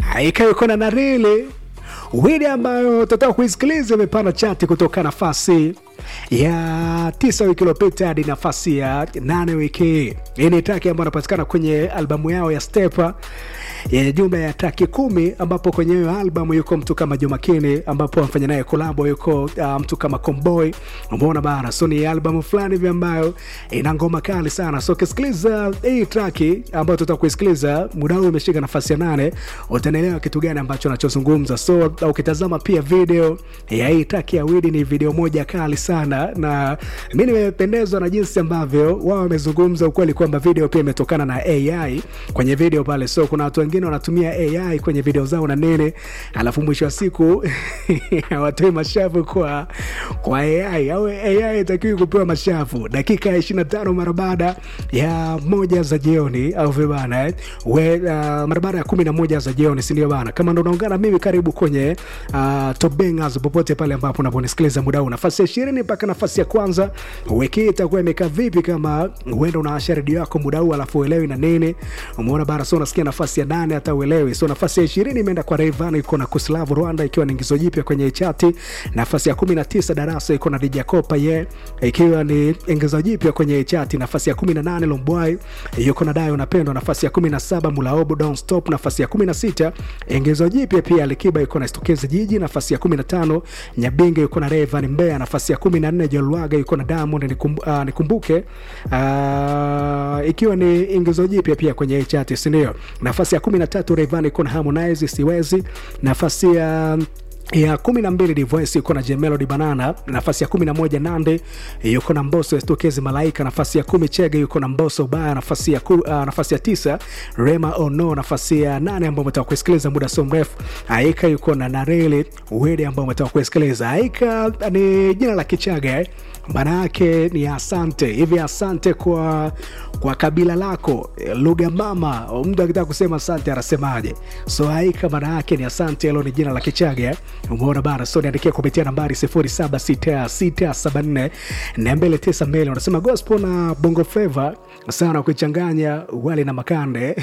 ikaiko na narili wili ambayo tutaka kuisikiliza imepanda chati kutoka nafasi ya tisa wiki iliyopita hadi nafasi ya nane wiki hii. Hii ni traki ambayo inapatikana kwenye albamu yao ya Stepa yenye jumla ya traki kumi, ambapo kwenye hiyo albamu yuko mtu kama Jomakini, ambapo amfanya naye kolabo yuko uh, mtu kama Comboy. Umeona bana, so ni albamu fulani hivi ambayo ina ngoma kali sana. So ukisikiliza hii traki ambayo tutaka kuisikiliza, muda huu imeshika nafasi ya nane, utaelewa kitu gani ambacho anachozungumza. So ukitazama pia video ya hii traki ya Widi, ni video moja kali sana, na mi nimependezwa na jinsi ambavyo wao wamezungumza ukweli kwamba video pia imetokana na AI kwenye video pale. So kuna watu wengine wanatumia AI kwenye video zao na nene, alafu mwisho wa siku hawatoi mashavu kwa kwa AI au AI itakiwi kupewa mashavu dakika ya 25 mara baada ya moja za jioni au vibana eh? we uh, mara baada ya kumi na moja za jioni, si ndio bana? Kama ndo unaungana mimi, karibu kwenye uh, Top Bangers popote pale ambapo unaponisikiliza muda huu, nafasi ya ishirini mpaka nafasi ya kwanza. Wiki hii itakuwa imekaa vipi? Kama huenda unaasha redio yako muda huu alafu uelewi na nini, umeona bana, so unasikia nafasi ya nane hata uelewi. So nafasi ya ishirini imeenda kwa Rayvanny, iko na Kuslavu Rwanda, ikiwa ni ingizo jipya kwenye chati. Nafasi ya kumi na tisa Darasa iko na Dija Kopa ye, ikiwa ni ingizo jipya kwenye chati. Nafasi ya kumi na nane Lombwai yuko na Dayo Napendwa. Nafasi ya kumi na saba Mulaobo Don't Stop. Nafasi ya kumi na sita ingizo jipya pia Alikiba iko na Stokezi Jiji. Nafasi ya kumi na tano Nyabinge yuko na Rayvanny Mbeya. Nafasi ya kumi na nne Jolwaga yuko na Diamond nikumbu, uh, nikumbuke uh, ikiwa ni ingizo jipya pia kwenye chati, si ndio? Nafasi ya kumi na tatu Rayvanny iko na Harmonize siwezi. Nafasi ya ya kumi na mbili Divoice yuko na Jemelody Banana. Nafasi ya kumi na moja Nande yuko na Mbosso Estokezi Malaika. Nafasi ya kumi Chege yuko na Mbosso Baya. Nafasi ya, ku, uh, nafasi ya tisa Rema Ono. Nafasi ya nane ambao umetaka kusikiliza muda so mrefu Aika yuko na Nareli Wede ambao umetaka kusikiliza. Aika ni jina la Kichaga eh? maana yake ni asante hivi, asante kwa kwa kabila lako, lugha mama. Mtu akitaka kusema asante anasemaje? So Aika maana yake ni asante, hilo ni jina la Kichaga. Umeona bana, so niandikia kupitia nambari 076674 na 292. Unasema gospel na bongo flava sana kuichanganya wali na makande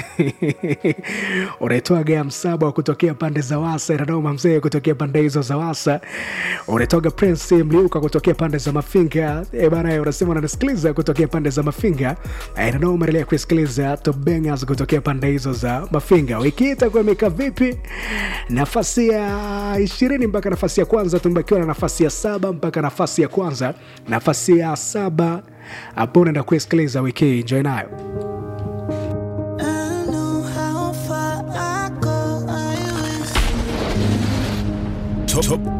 unaitwaga msaba wa kutokea pande za Wasa, Iranoma mzee kutokea pande hizo za Wasa, unaitwaga Prince Mliuka kutokea pande za Mafinga. E bana, unasema unanisikiliza kutokea pande za Mafinga. Iranoma umeendelea kusikiliza Top Bangers kutokea pande hizo za Mafinga. Wiki hii itakuwa imekaa vipi? Nafasi ya ishirini mpaka nafasi ya kwanza, tumebakiwa na nafasi ya saba mpaka nafasi ya kwanza. Nafasi ya saba hapo unaenda kuisikiliza wiki hii, enjoy nayo. I know how far I go, I will Top, top